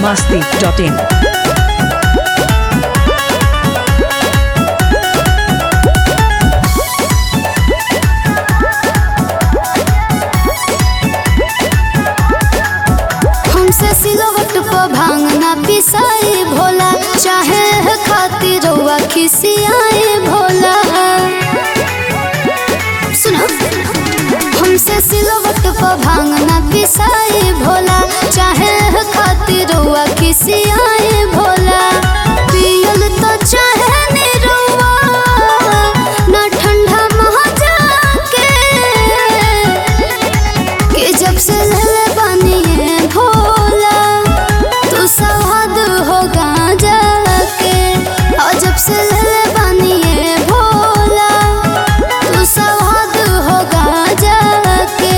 masti.in. हमसे सिलवट पर भांगना पिसाई भोला चाहे है खातिर रउआ खिसियाए भोला सुनो हमसे सिलवट पर भांगना पिसाई भोला चाहे है खातिर रउआ खिसियाए भोला पियल तो चाहे नी रउआ ना ठंडा महा जाके कि जब से ले बानी है भोला तू सवाद हो गांजा के और जब से ले बानी है भोला तू सवाद हो गांजा के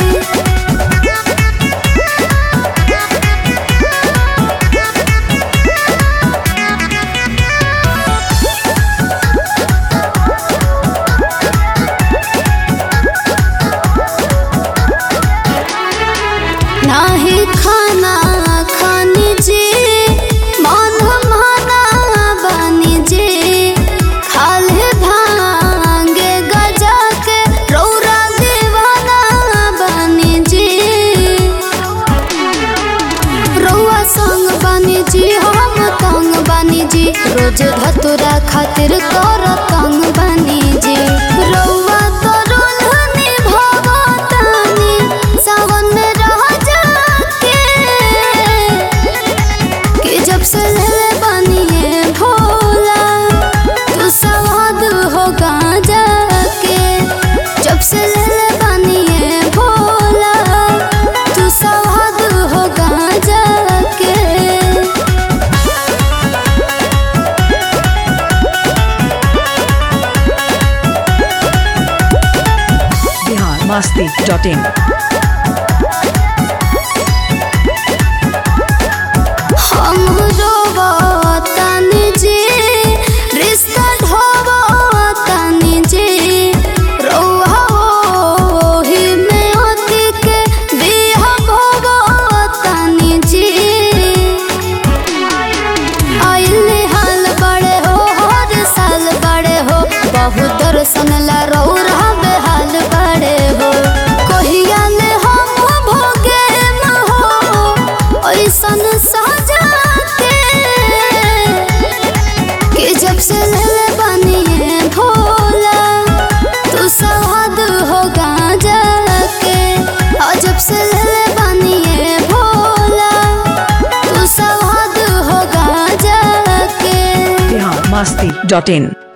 नाही खाना खानी जी मन माना बानी जी खाले भांगे गजा के रौरा दीवाना बानी जी रौआ संग बानी जी हम तंग बानी जी रोज धतुरा खातिर कर तंग बानी जी रौआ तो रोलनी भगतानी सावन में रह जाके कि जब से ले बानी है भोला तू सवाद हो गांजा के जब से ले बानी है भोला तू सवाद हो गांजा के Bihar masti.in. हम रोवतानी जी रिश्ता ढोवतानी जी रौहा ओही में अति के बिह भोगतानी जी आइले हाल बड़े हो हर साल बड़े हो बहुत दर्शन ला रौरा बेहाल बड़े हो कहिया ले हम भोगे न हो ऐसन सजा के कि जब से ले बानी है भोला तू सवाद हो गांजा के और जब से ले बानी है भोला तू सवाद हो गांजा के Bihar masti.in.